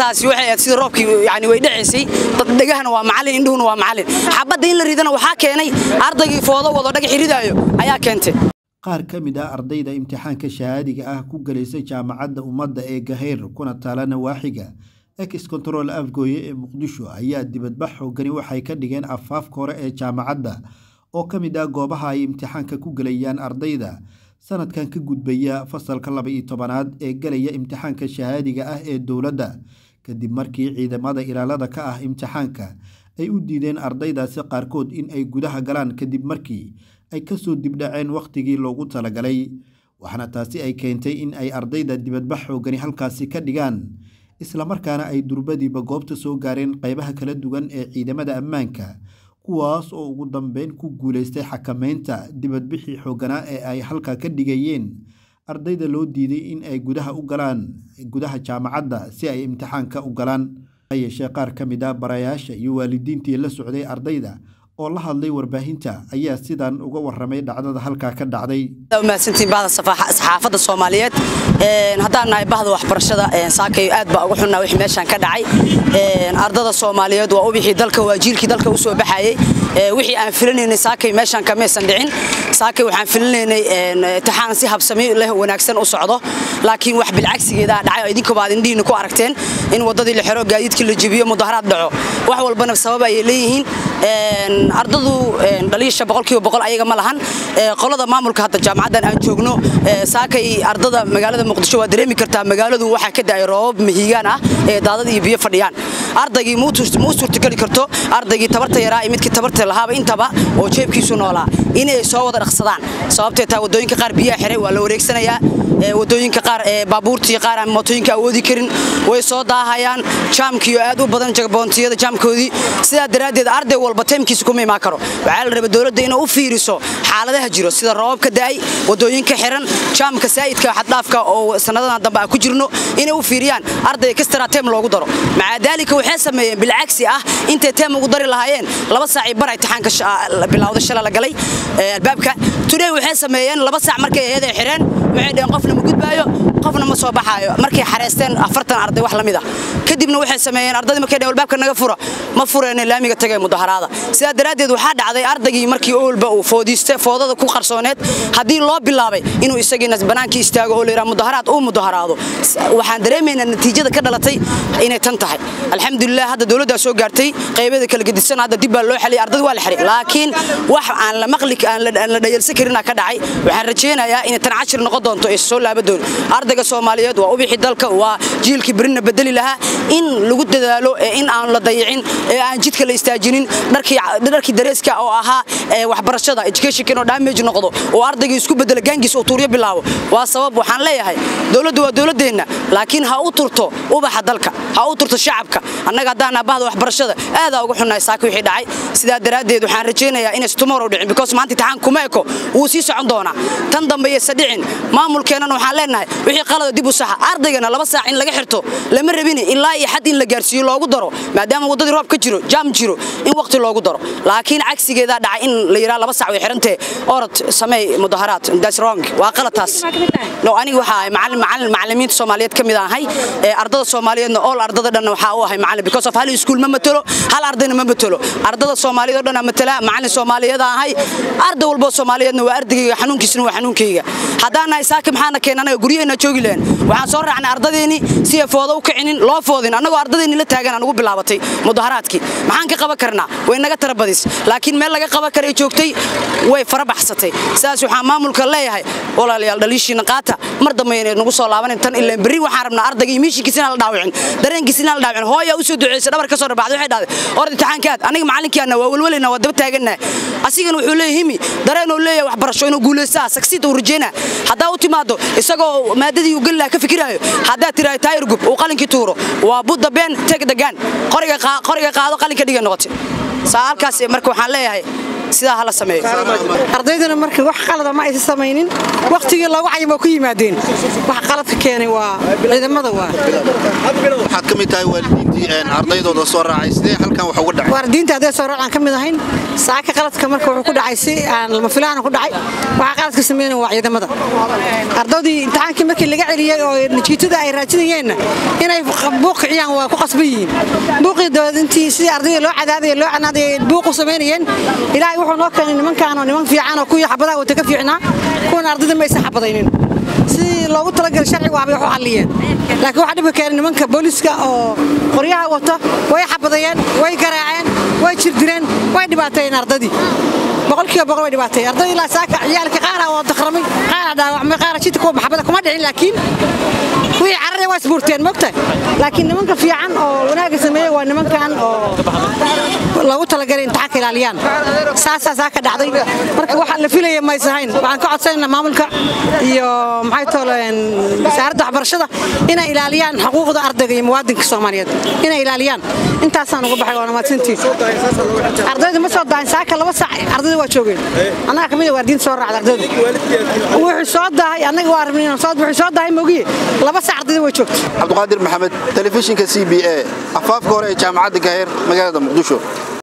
arrintaasi waxay ahayd sida roobkii yani way dhacaysay dad dhegahana waa macallin indhuhuna waa macallin xabadda in la ridana waxaa keenay ardaygii foodo wado dhagax ridaayo ayaa keentay qaar ka mid ah ardayda imtixaanka shahaadiga ah ku gelaysay jaamacadda ummadda ee gaheyr kuna taala nawaaxiga ex control afgooye ee muqdisho ayaa dibadbax xoogani waxay ka dhigeen afaafka hore ee jaamacadda oo ka mid ah goobaha ay imtixaanka ku gelayaan ardayda sanadkan ka gudbaya fasalka laba iyo tobanaad ee gelaya imtixaanka shahaadiga ah ee dowladda kadib markii ciidamada ilaalada ka ah imtixaanka ay u diideen ardaydaasi qaarkood in ay gudaha galaan kadib markii ay kasoo dibdhaceen wakhtigii loogu talagalay waxaana taasi ay keentay in ay ardayda dibadbax xoogani halkaasi ka dhigaan islamarkaana ay durbadiiba goobta soo gaareen qeybaha kala duwan ee ciidamada ammaanka kuwaas oo ugu dambeyn ku guuleystay xakameynta dibadbixii xooganaa ee ay halka ka dhigayeen ardayda loo diiday in ay gudaha u galaan gudaha jaamacadda si ay imtixaanka u galaan yeeshee qaar ka mid ah barayaasha iyo waalidiintii la socday ardayda oo la hadlay warbaahinta ayaa sidan uga waramay dhacdada halkaa ka dhacday mahadsantiin bahda saxaafadda soomaaliyeed haddaan nahay bahda waxbarashada saakay aad baa uga xunnaa wixii meeshaan ka dhacay ardada soomaaliyeed waa ubixii dalka waa jiilkii dalka u soo baxayey wixii aan filinaynay saakay meeshaan kamaysan dhicin saakay waxaan filinaynay imtixaan si habsami leh wanaagsan u socdo laakiin wax bilcagsigeeda dhacay oo idinkuba aad indhihiina ku aragteen in waddadii la xiro gaadiidkii la jebiyo mudaharaad dhaco wax walbana sabab ayay leeyihiin ardadu dhaliisha boqolkiiba boqol ayaga ma lahan qolada maamulka hadda jaamacaddan aan joogno saakay ardada magaalada muqdisho waa dareemi kartaa magaaladu waxaa ka da'ay roobab mahiigaan ah ee daadad iyo biyo fadhiyaan ardaygii muu suurtageli karto ardaygii tabarta yaraa iyo midkii tabarta lahaaba intaba oo jeebkiisu noolaa inay soo wada dhaqsadaan sababtee taa waddooyinka qaar biyaha xiray waa la wareegsanayaa wadooyinka qaar baabuurtii qaar aan mootooyinka awoodi karin way soo daahayaan jaamkiyo aad u badan jagaboontiyada jaamkoodii sidaa daraaddeed arday walba taymkiisa kuma imaan karo waxaa la raba dowladda inay u fiiriso xaaladaha jiro sida roobabka da'ay wadooyinka xiran jaamka saa'idka xaddhaafka oo sanadadan dambe aan ku jirno inay u fiiriyaan ardayga kastara teem loogu daro maca daalika waxay sameeyeen bilcagsi ah intay teem ugu dari lahaayeen laba saacii bar imtixaanka bilowda shala la galay albaabka today waxay sameeyeen laba saac markay ahayd ay xireen waxay dhaheen qofna ma gudbaayo qofna ma soo baxaayo markay xareysteen afartan arday wax la mid ah kadibna waxay sameeyeen ardaydii markay dhaheen albaabka naga fura ma fureen laamiga tagay mudaharaada sidaa daraaddeed waxaa dhacday ardaygii markii oolba uu foodiiste foodada ku qarsooneed haddii loo bilaabay inuu isagiina banaankii istaago oo layidhaha mudaharaad uu mudaharaado waxaan dareemaynaa natiijada ka dhalatay inay tan tahay alxamdulilah hadda dowladdaa soo gaartay qaybeeda kala gedisan hadda dib baa loo xeliyay ardada waa la xiray laakiin wax aan la maqli aan la dhayalsan karinaa ka dhacay waxaan rajaynayaa inay tan cashir noqon doonto ee soo laaba doon ardayga soomaaliyeed waa ubixi dalka waa jiilkii berina bedeli lahaa in lagu dadaalo in aan la dayicin ee aan jidka la istaajinin dharkii dareeska oo ahaa waxbarashada education inuu damage noqdo oo ardayga isku bedela gaangiis uu tuuryo bilaabo waa sabab waxaan leeyahay dowladdu waa dowladeenna laakiin ha u turto ubaxa dalka ha u turto shacabka annaga haddaan bahda waxbarashada aadaa uga xunnahay saaka wixii dhacay sidaa daraaddeed waxaan rajaynayaa inaysa tomorrow dhicin because maanta imtixaan kuma eko wuu sii socon doonaa tan dambe iyaysa dhicin maamulkeennana waxaan leenahay wixii qalada dib u saxa ardaygana laba saac in laga xirto lama rabini ilaa iyo xad in la gaarsiiyo loogu daro maadaama waddadii roob ka jiro jaam jiro in waqti loogu daro laakiin cagsigeedaa dhacay in la yidhaha laba saac way xirantee orod sameey mudaharaad that's wrong waa qalataas no aniga waxaa ahay macallin macallin macallimiinta soomaaliyeed ka mid ahay ee ardada soomaaliyeedna all ardada dhan waxaa u ahay macallin because of hal iskuul ma matalo hal ardayna ma matalo ardada soomaaliyeed oo dhan aan matala macallin soomaaliyeed ahay arday walba soomaaliyeedna waa ardayga xanuunkiisna waa xanuunkayga haddaan nahay saaki maxaana keenay anaga guryaheena joogi lahayn waxaan soo raacnay ardadeeni si ay foodo u kicinin loo foodin annagoo ardadeeni la taagan aan ugu bilaabatay mudaharaadkii maxaan ka qaban karnaa way naga tara badis laakiin meel laga qaban karay joogtay way farabaxsatay sidaas waxaan maamulka leeyahay walaalayaal dhaliishiina qaata mar dambe inay nagu soo laabanin tan ilaa berri waxaan rabnaa ardayga iyo miishinkiisa inaan la dhaawicin dareenkiisa inaan la dhaawicin hooyaa u soo duceysay dhabar ka soo dhabaxday waxay dhahday orda imtixaankaad aniga macallinkiana waa welwelina waa daba taagannahay asigana wuxuu leeyahay himi dareen uu leeyahay waxbarasho inuu guulaystaa sagsiid uu rajeynaa haddaa u timaado isagoo maadadii uu geli lahaa ka fikiraayo haddaad tiraahdo taayir gub uu qalinkii tuuro waa budda been teg degaan qoriga qaado qalinka dhiga noqotay saa halkaas marka waxaan leeyahay sidaa hala sameeyo ardayduna marka wax qalada ma aysan samaynin wakhtigii loogu cayim oo ku yimaadeen wax qaladka keenay waa ciidamada waa waxaad ka mid tahay waalidiintii ardaydooda soo raacay sidee halkan wax uga dhacay waalidiinta hadday soo raacaan ka mid ahayn saaka qaladka marka wuxuu ku dhacay si aan lama filaana ku dhacay waxaa qaladka sameeyeen waa ciidamada ardaydii imtixaankii markii laga celiyey oo natiijada ay raajinayeenna inay buuq kiciyaan waa ku qasban yihiin buuqii dabadeed intii sidii ardayda loo cadaadaya loo canaadaya buuqu samaynayeen ilaahay wuxuu noo keenay nimankaan oo niman fiican oo kuwii xabadaha wata ka fiicnaa kuwan ardayda ma aysan xabadaynin sidii loogu talagalay sharcigu waabay wax u xalliyeen laakiin waxaa dhibka keenay nimanka booliska oo qoryaha wata way xabadayeen way garaaceen way jirdireen way dhibaateeyeen ardadii boqolkiiba boqol way dhibaateeyeen ardadii ilaa saaka ciyaalka qaara waa dakramay qaara dhaawacmay qaara jidka kuwa maxabada kuma dhicin laakiin wixii carrada waa isbuurteen mogtahay laakiin nimanka fiican oo wanaagga sameeyey waa nimankan oo loogu talagalay imtixaanka ilaaliyaan saasaa saa ka dhacday marka waxa la filaya maysahayn waxaan ka codsanaynaa maamulka iyo maxay tooleen wasaaradda waxbarashada inay ilaaliyaan xuquuqda ardayga iyo muwaadinka soomaaliyeed inay ilaaliyaan intaasaan uga baxay waana mahadsantiin ardayda ma soo daahin saaka laba sac ardayda waa joogeen annaga kamid a waardiinta soo raacda ardayda wuxuu soo daahay annaga waa rabnay wuxuu soo daahay mogiye laba sac ardayda way joogta cabdiqaadir maxamed telefishinka c b a afaafka hore ee jaamacadda gaheer magaalada muqdisho